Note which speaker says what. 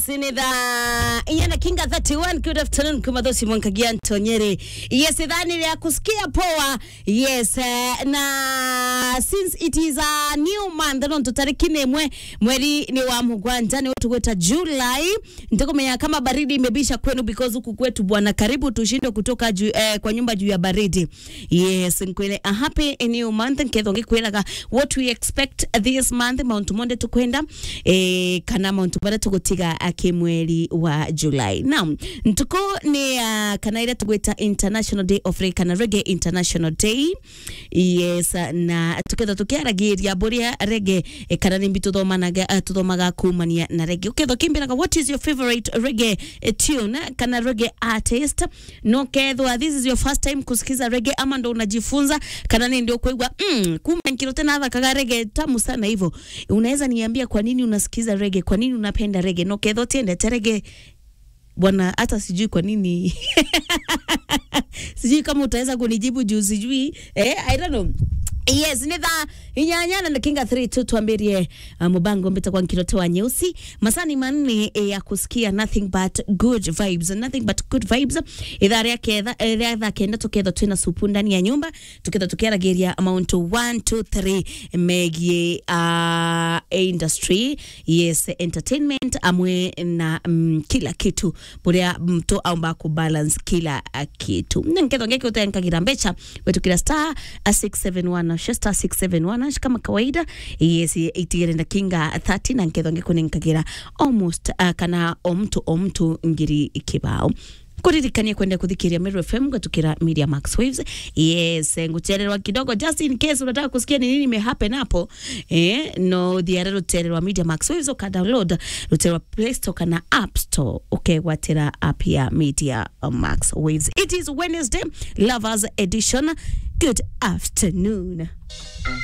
Speaker 1: sinitha inyana kinga 31 good afternoon kumathosi mwankagia antonyere yes idhani ya kusikia poa yes uh, na since it is a new month no tutariki nemwe mweri ni wa mugwanja ni wetu gweta July ndikumenya kama baridi imebisha kwenu because huku kwetu bwana karibu tushinde kutoka ju, eh, kwa nyumba juu ya baridi yes nkwele a happy new month nketho ngikwiraga what we expect this month mount monde tukwenda eh, kana mount monde tugutiga kimweri wa July now ntuko ni uh, kana ile tugwita international day of reggae kana reggae international day yes na tuketha tukiaragiria buria reggae eh, kana nimbi tuthomanaga uh, tuthomaga kumania na reggae uketha kimbiraga what is your favorite reggae eh, tune kana reggae artist no kethwa this is your first time kusikiza reggae ama ndo unajifunza kana ni ndio kuigwa mm, kumbe nkiro tena thakaga reggae tamu sana hivyo unaweza niambia kwa nini unasikiza reggae kwa nini unapenda reggae no ketho tiendete reggae bwana hata sijui kwa nini sijui kama utaweza kunijibu juu sijui eh, I don't know yes nä tha inyanyana na kinga 3 tu twambirie uh, mubango mbita kwa nkirote wa nyeusi masani manne eh, ya kusikia nothing but good vibes nothing but good vibes ithaa rĩa ketha eh, rĩa thaa kenda tuketha twina supu ndani ya nyumba tuketha tukiaragiria amount 1 2 3 megie uh, industry yes entertainment amwe na mm, kila kitu buria mtu aumba kubalance kila uh, kitu nketho ngeke utenkagira mbecha wetukira star uh, 671 na star 671 ash kama kawaida yes itigere na kinga 30 na nketho ngekunenkagira almost uh, kana o mtu o mtu ngiri kibao kuririkania kwenda kuthikiria Meru FM gatukira Media Max Waves. Yes, nguchererwa kidogo just in case unataka kusikia ni nini imehappen hapo. Eh, no thiara rutererwa Media Max Waves uka download rutererwa Play Store kana App Store. Okay, watera app ya Media Max Waves. It is Wednesday, Lovers Edition. Good afternoon.